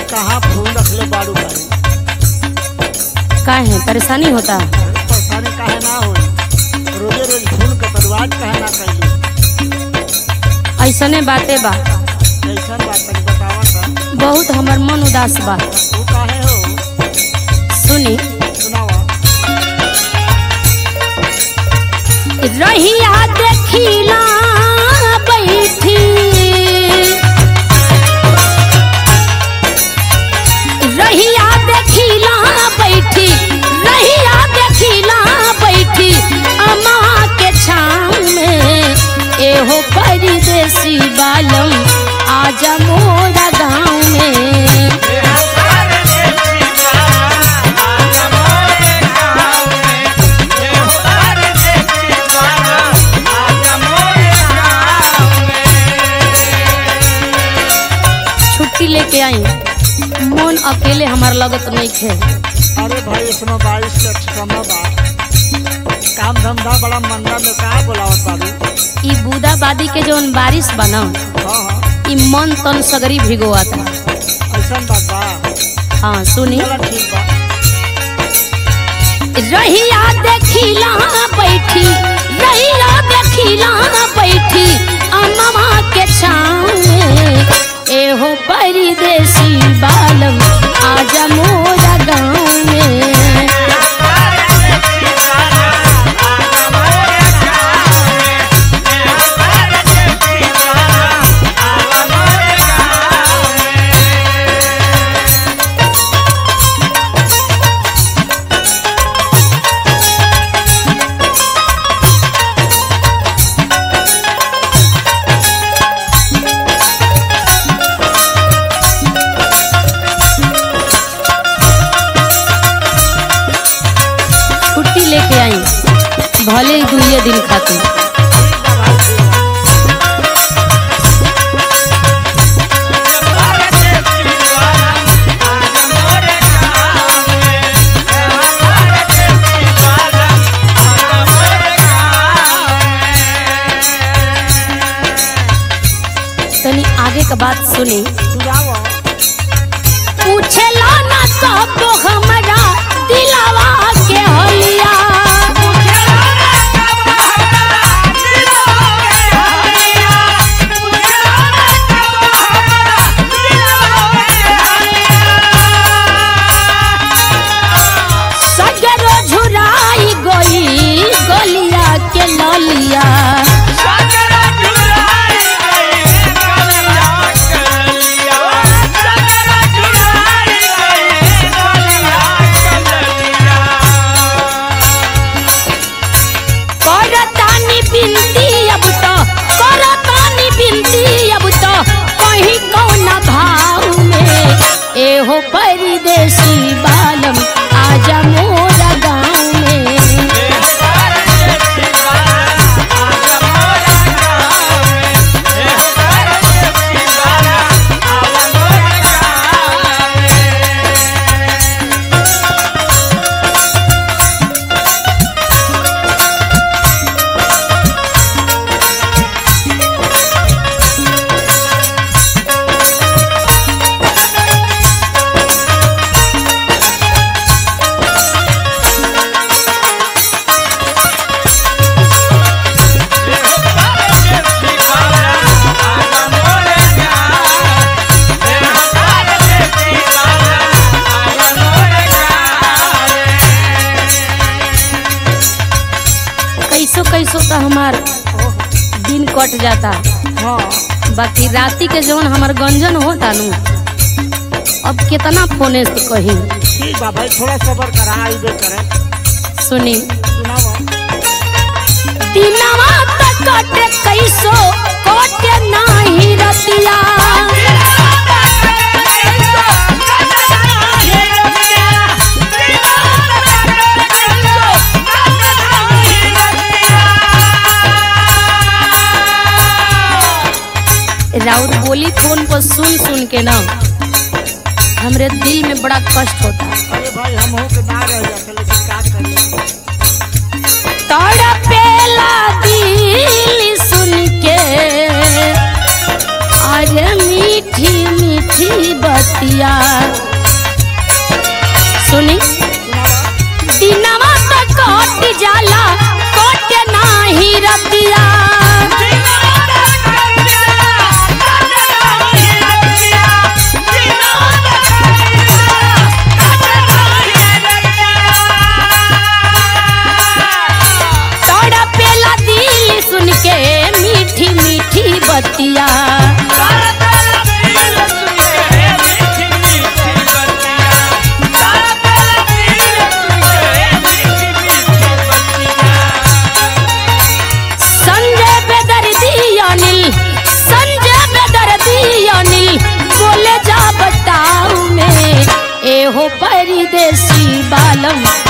कहाँ फूल रखले बाड़ू भाई काहे परेशानी होता परेशानी काहे ना होई रोजे रोज फूल के बर्बाद काहे ना कैली ऐसने बाते बा कैसन बात तनी बतावा त बहुत हमर मन उदास बा तू काहे हो सुनी सुनावा रहिया देखिला बैठी रहिया देखिला बैठी रहिया देखिला बैठी अम्मा के छाँव में एहो परदेसी बालम आजा मोरा गाँव में छुट्टी लेके आई मन अकेले हमार लगत नहीं खे अरे भाई इसमें बारिश के समय बा काम धंधा बड़ा मंदा में का बोलावत बाबू ई बूदाबादी के जौन बारिश बा न हाँ हाँ ई मन तन सगरी भिगोता ऐसन बात बा हाँ सुनी चलो ठीक बा रहिया देखिला बैठी रहिया देखिला बैठी अम्मा के छाँव में एहो परदेसी बालम आजा मोरा गाँव में छुट्टी लेके आई भले ही दुइये दिन खातिर तनी आगे का बात सुनी सुनावा पूछेला ना सब हमरा दिलावा के हलिया सगरो झुराई गई गलिया के ललिया करतानी बिनती अब तो करतानी बिनती अब तो कहीं कौन भाव में एहो परदेसी बालम आजा मोरा गाँव में कैसो कैसो तो हमार दिन कट जाता हाँ बाकी राती के जौन हमार गंजन होता नु अब कितना फोने से कही ठीक बा भाई थोड़ा सबर करा आइबे करे सुनी सुनावा दिनवा तक कटे कैसो कटे नाही रतिया राउत बोली फोन पर सुन सुन के ना हमरे दिल में बड़ा कष्ट होता अरे भाई हम हो के ना रह जाते लेकिन का करिए तड़पेला दिल सुन के अरे मीठी मीठी बत बतिया सुनी दिनवा त कट जाला कट नाही रतिया तड़पेला दिल सुन के मीठी मीठी बतिया संजय बेदर्दी अनिल संजय बेदर्दी अनिल बोले जा बताऊ में एहो परदेसी बालम